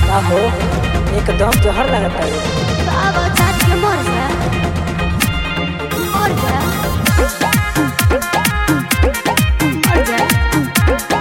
का हो एकदम जहर लगता है बाबा चाट के मर जा मर जा मर जा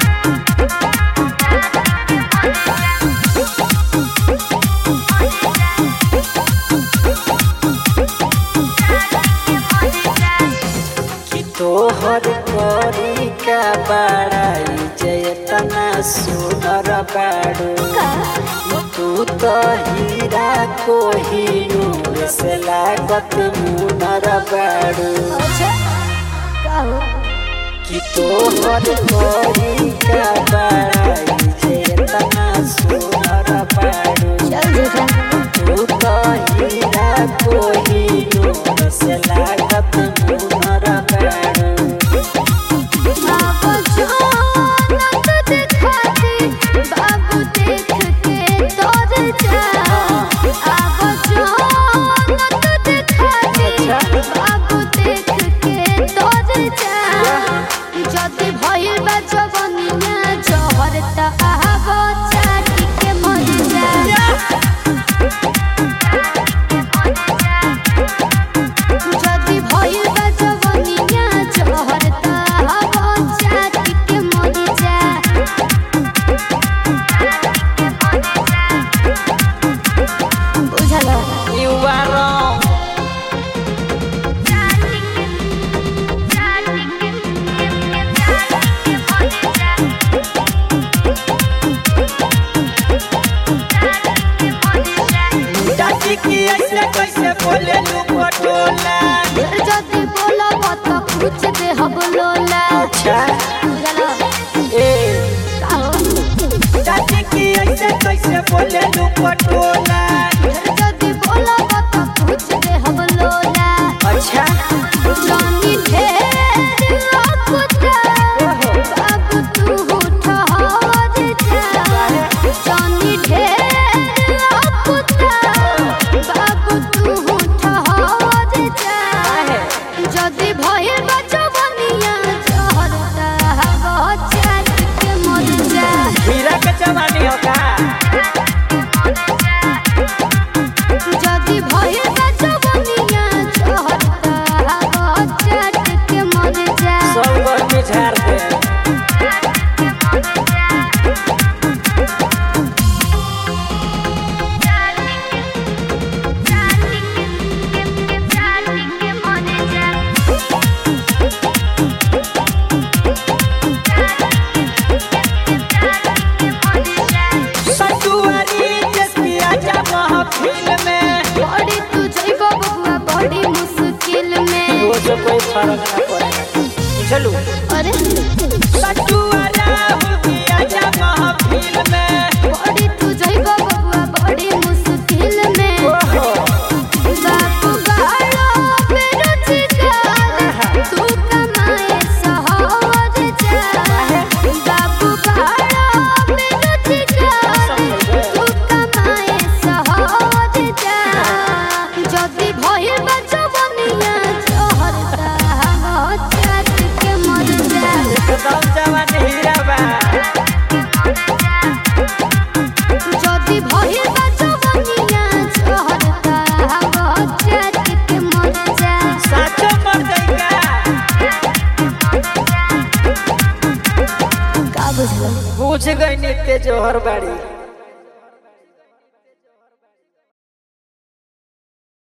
कि तोहर करी का बड़ाई जयतना सुनर बाड़ू तू तो हीरा को ही से लागत मुनर बाड़ू अच्छा का हो कि तोहर करी का बड़ाई जयतना सुनर बाड़ू चल झूठा तू तो हीरा को ही से लागत मुनर बाड़ू बाबू जानत दिखाती बाबू देख के तोर जा बाबू जानत दिखाती बाबू देख के तोर जा जदी भइल बा जवनिया जहर त आबो चाटी के मर जा जदी भइल बा जवनिया जहर त आबो चाटी के मर जा बुझल You are wrong. चाची की ऐसे कैसे बोले लू पटोला जदी बोलब त कुछ दे हम लोला अच्छा बुझल ए का हो चाची की ऐसे कैसे बोले लू पटोला जदी बोलब त कुछ दे हम लोला अच्छा जानी ढेर लकुता बाबू तू ठहर जा जानी ढेर लकुता बाबू तू ठहर जा जदी भइल बा जवनिया जहरता बचात के मर जा हीरा के जवानी होगा जदी भइल बा जवनिया जहरता बचात के मर जा सब गर्मी झाड़ दे सतुआरी जिसकी आजा महफिल में बड़ी तू जइबो बबुआ बड़ी मुश्किल में रोज कोई फर्क ना पड़े चलू अरे सतुआरा होगी आजा महफिल में बड़ी तू जइबो बबुआ बड़ी मुश्किल में ओहो बापू गालो बेरोजगार तू कमाए शहर जा बापू गालो बेरोजगार तू कमाए शहर जा जदी भइल बा जवनिया जहरता चाट के मर जा एकदम जवान हीरा बा जदी भइल बा जवनिया जहरता चाट के मर जा साचो मर जाएगा का बुझल बुझ गई नित्य जोहर बाड़ी